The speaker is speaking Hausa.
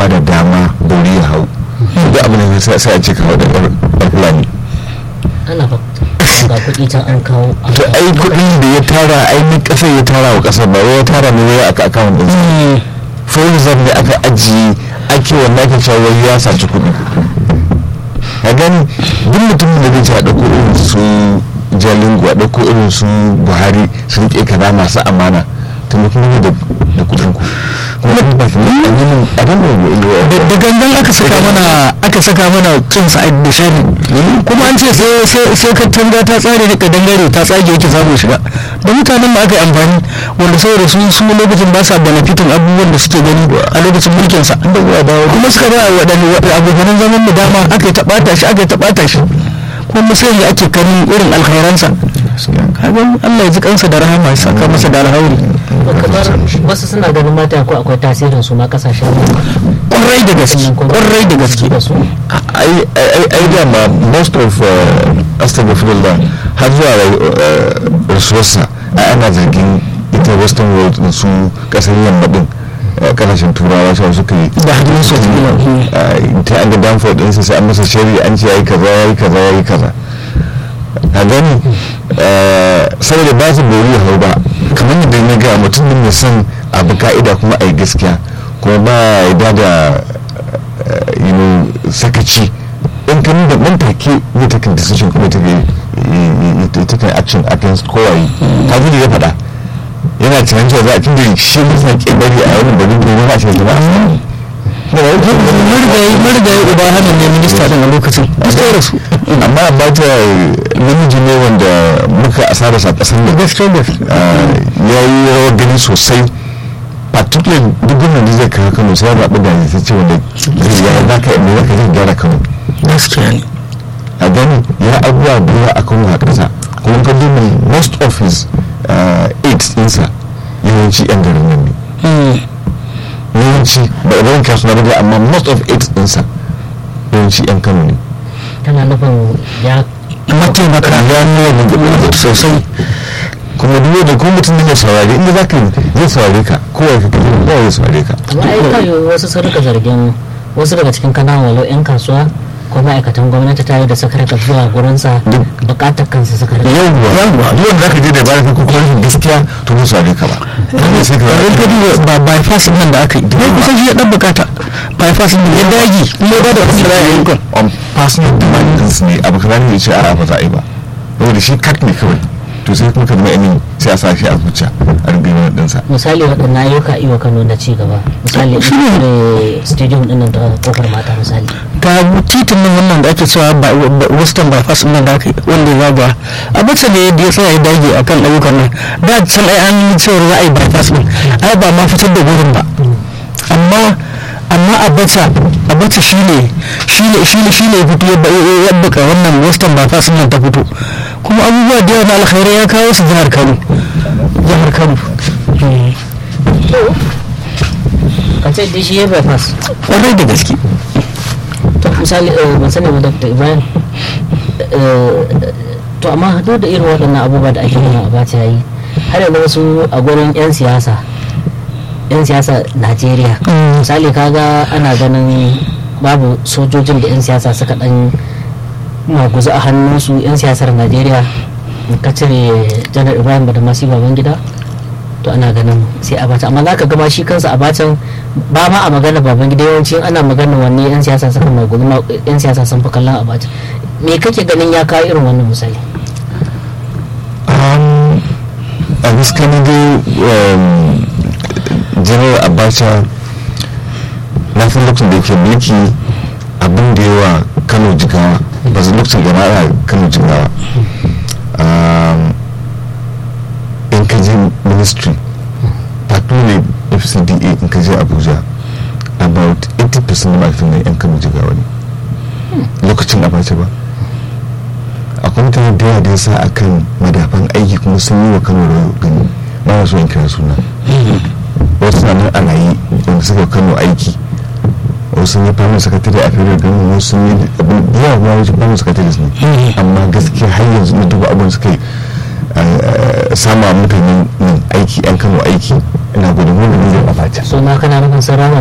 ba da dama bori ya hau duk abin da sai sai a ce kawo da ɗan fulani ana ba ga kuɗi can an kawo an to kawo. ai kuɗin da ya tara ainihin ƙasar ya tara wa ƙasar ba wai ya tara ne wai aka akawun ɗin for reserve ne aka ajiye ake wannan ake cewa wai ya saci kuɗi a gani duk mutumin da zai ce a ɗauko irin su jalingo a ɗauko irin su buhari su riƙe kaza masu amana to mutum ne da da kuɗin ku kuma ba su ne a yi a dan da da gangan aka saka mana aka saka mana kin sa da shari kuma an ce sai sai sai ka tanga ta tsare da dangare ta tsage yake samu shiga da mutanen da aka yi amfani wanda saboda su su lokacin ba sa benefitin abubuwan da suke gani a lokacin mulkin sa kuma suka ba waɗanne abokanan zaman mu dama aka yi taɓata shi aka yi taɓata shi kuma sai da ake kanin irin alkhairansa kaga Allah ya ji kansa da rahama ya saka masa da alhauri kamar wasu suna ganin mata ko akwai tasirin su ma kasashen kwarai da gaske kwarai da gaske da su ai ai ai dama most of uh, astaghfirullah har zuwa uh, rasuwarsa ai ana zargin ita western world din su kasar yamma din uh, kasashen turawa su suka yi Da hannun su uh, ta an ga danford din sai an masa shari'a an ce yayi kaza yayi kaza yayi kaza a gani uh, saboda ba su bori hau ba kamar yadda na ga mutum ne mai son abu ka'ida kuma a yi gaskiya kuma ba ya da uh, you know sakaci in ka da nan take zai take decision kuma ta ga ta kai action against kowaye ta gudu ya faɗa yana tunanin cewa za a tun da shi musa ke bari a wani bari ne ba a shi ba marigayi marigayi uba hannun ne minista din a lokacin gaskiya da su amma ba ta namiji ne wanda muka asara sa ƙasar da gaskiya da su ya yi rawar gani sosai particularly duk gwamnan da zai kawo kano sai ya zaɓi da ya ce wanda zai ya za ka yi za ka zai gyara kano gaskiya ne a gani ya abubuwa da yawa a kano a ƙasa kuma ka duba most of his uh, aids ɗinsa yawanci yan garin nan ne yawanci ba a zan kasu na ba amma most of aids ɗinsa yawanci yan kano ne tana nufin ya mataimaka ya nuna da sosai kuma duk da kuma mutum ne mai saurari inda za ka yi zai saurare ka kowa ka kaji kowa zai saurare ka amma ai kayo wasu sun rika zargin wasu daga cikin kananan walau 'yan kasuwa ko ma'aikatan gwamnati tare da suka rika zuwa gurinsa bukatar kansu suka rika yawwa yawwa duk wanda za ka je da bayan ka kuma rashin gaskiya to ba saurare ka ba wanda sai ka in ka duba ba bypass nan da aka yi duk kusan shi ya dan bukata bypass din ya dagi kuma ba da wasu ra'ayi kan on personal demandings ne abu kamar ne ce a ba za a yi ba saboda shi kat ne kawai to sai kuma ka zama yamin sai a sa shi a zuciya a rubuta ɗinsa misali waɗannan ayyuka iya kano na ci gaba misali Shi ne. eh, stadium ɗin nan da kofar mata misali ga titin nan wannan da ake cewa by- by- western bypass din nan da aka yi wanda ya zaga a bace ne da ya tsaya ya dage akan ayyukan nan da can ai an yi cewa za a yi bypass din ai ba ma fitar da gurin ba amma amma a bace a bace shine shine shine shine ya fito ya ba- ya ya buka wannan western bypass din nan ta fito kuma abubuwa da yawa na alkhairai ya kawo su jihar Kano jihar Kano Mm. ka ce dai shi ya bypass kwarai da gaske to misali eh, ban sani ba dr ibrahim eh, to amma hado da irin waɗannan abubuwa da ake nuna a bata yayi har yanzu wasu a gurin 'yan siyasa 'yan siyasa najeriya Mm. misali kaga ana ganin babu sojojin da 'yan siyasa suka dan maguzu a hannunsu 'yan siyasar najeriya in ka cire janar ibrahim da masu baban gida to ana ganin sai a bata amma za ka gama shi kansa a batan ba ma a magana baban gida yawanci in ana magana wanne 'yan siyasa suka maguzu ma 'yan siyasa sun fi kallon a batan me kake ganin ya kawo irin wannan misali Um, a gaskiya na dai um, general abacha na fi lokacin da yake mulki abin da yawa kano jigawa ba su lokacin da na kano jigawa um, in ka je ministry particularly fcda in ka je abuja about 80% na ma'aikatan na yan kano jigawa ne lokacin abacha ba akwai mutane da yawa da ya sa akan madafan aiki kuma sun yi wa kano da gani ba na so in kira suna wasu na nan a raye wanda suka kano aiki wasu sun yi famin sakatare a fere gani wasu sun yi abin da yawa ma wajen famin sakatare ne amma gaskiya har yanzu na duba abin suka yi sama mutanen nan aiki yan kano aiki ina gudun wanda ne zai ɓaɓata so na kana nufin sun rama